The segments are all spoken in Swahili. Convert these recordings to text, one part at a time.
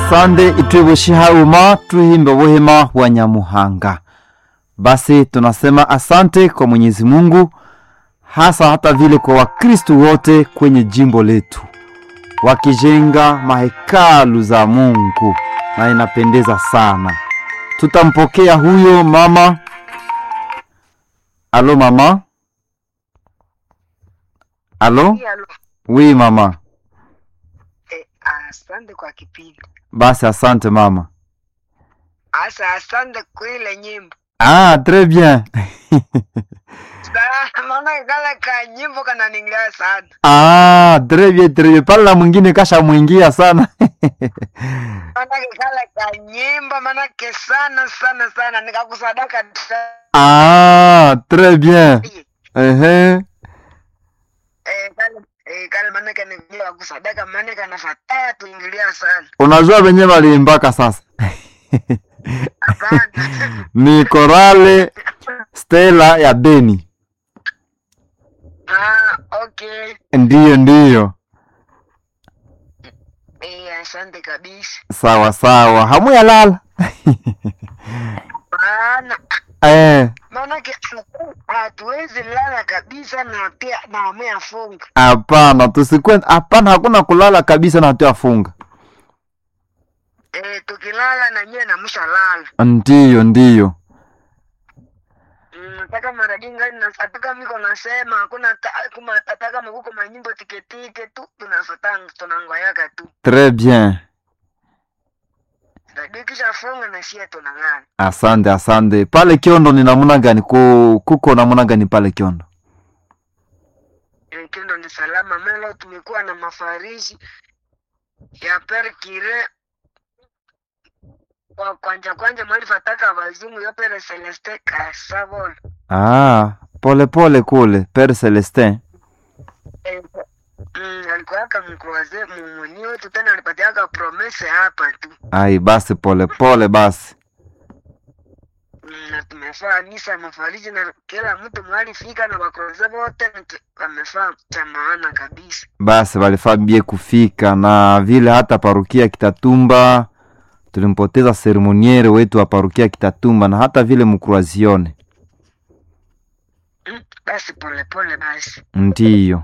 asande itwibushihauma tuhimbe buhima wa nyamuhanga basi tunasema asante kwa mwenyezi mungu hasa hata vile kwa wakristu wote kwenye jimbo letu wakijenga mahekalu za mungu na inapendeza sana tutampokea huyo mama alo mama alo Alo, wi mama eh, asante kwa kipindi. basi asante mama Asa asante kwa ile nyimbo. ah tres bien Sa- Maana kale ka nyimbo kananingilia sana. ah tres bien tres bien pale na mwingine kasha mwingia sana Maana kale ka nyimbo manake sana sana sana nikakusadaka ta- ah tres bien ehe eh kale eh kale manake ningilia kusadaka manake nafataa tuingilia sana. unajua venye waliimbaka sasa Hapana. ni korale stela ya beni ah, okay. ndiyo ndiyo Eh, asante kabisa. sawa sawa hamuyalala Maana eh, maanake hatuwezi lala kabisa na pia na ameafunga. hapana tusikwe hapana hakuna kulala kabisa na hatuyafunga Eh, tukilala na nyewe namshalala. ndiyo ndiyo Mm, Nataka maradinga nataka miko nasema hakuna ta- kuma ataka makuko manyimbo tiketike tu tunafatanga tunangoyaka tu. tres bien Radio kisha funga na sie tunang'ana. asante asante pale kiondo ni namuna gani Ku, kuko namuna gani pale kiondo Eh, Kendo ni salama melo tumekuwa na mafariji ya per kire kwa kwanja kwanja mwali fataka wazungu yo pere Celeste Kasabol. ah, pole pole kule pere celestin Eh, mm, alikuwaka mkroaze mumuni wetu tena alipatiaka promese hapa tu. ai basi pole pole basi Mm, na tumefaa misa mafariji na kila mtu mwalifika na wakroze wote na tu- wamefaa cha maana kabisa. basi walifaa bie kufika na vile hata parukia kitatumba tulimpoteza seremoniere wetu wa parukia kitatumba na hata vile mkruazione Mm, basi polepole basi ndiyo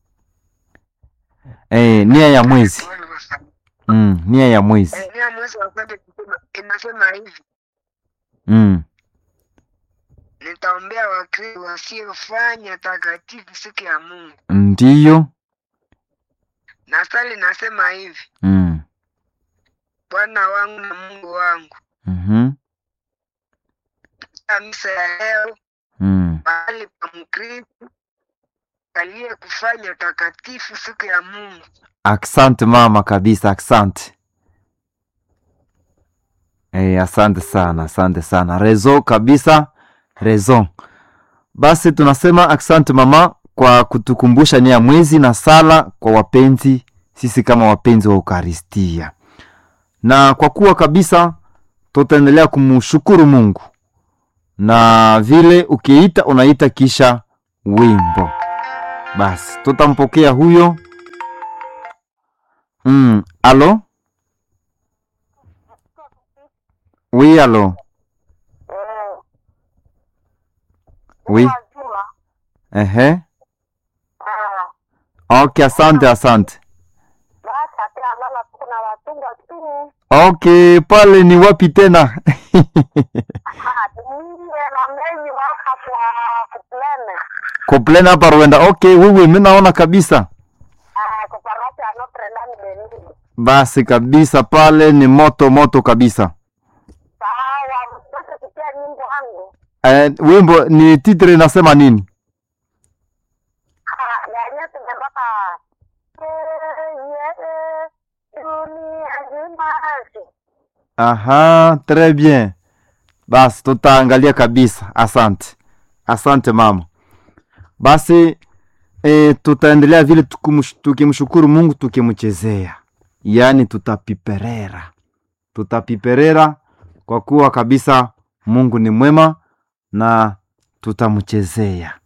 eh, nia ya mwezi Pole basi. mm, nia ya mwezi Eh, nia mwezi wa kwanza inasema- inasema hivi mm. nitaombea wakristo wasiofanya takatifu siku ya Mungu. ndiyo Na sali nasema hivi, mm. Bwana wangu na Mungu wangu, mm-hmm. katika misa ya leo mm. mahali pa Mkristo aliye kufanya takatifu siku ya Mungu. Asante mama kabisa, asante. Eh, asante sana, asante sana. Rezo kabisa, rezo. Basi tunasema asante mama kwa kutukumbusha nia ya mwezi na sala kwa wapenzi, sisi kama wapenzi wa Ukaristia. Na kwa kuwa kabisa tutaendelea kumshukuru Mungu. Na vile ukiita unaita kisha wimbo. Basi tutampokea huyo Mm, allô Oui, allô Oui. Ehe. Okay, asante, asante. Okay, pale ni wapi tena? Koplena hapa Rwanda. Okay, wewe mimi naona kabisa. Basi kabisa pale ni moto moto kabisa. Eh, wimbo ni titre inasema nini? Aha, très bien. Basi tutaangalia kabisa. Asante, asante mama. Basi e, tutaendelea vile tukumush- tukimshukuru Mungu tukimchezea, yaani tutapiperera, tutapiperera kwa kuwa kabisa Mungu ni mwema na tutamchezea.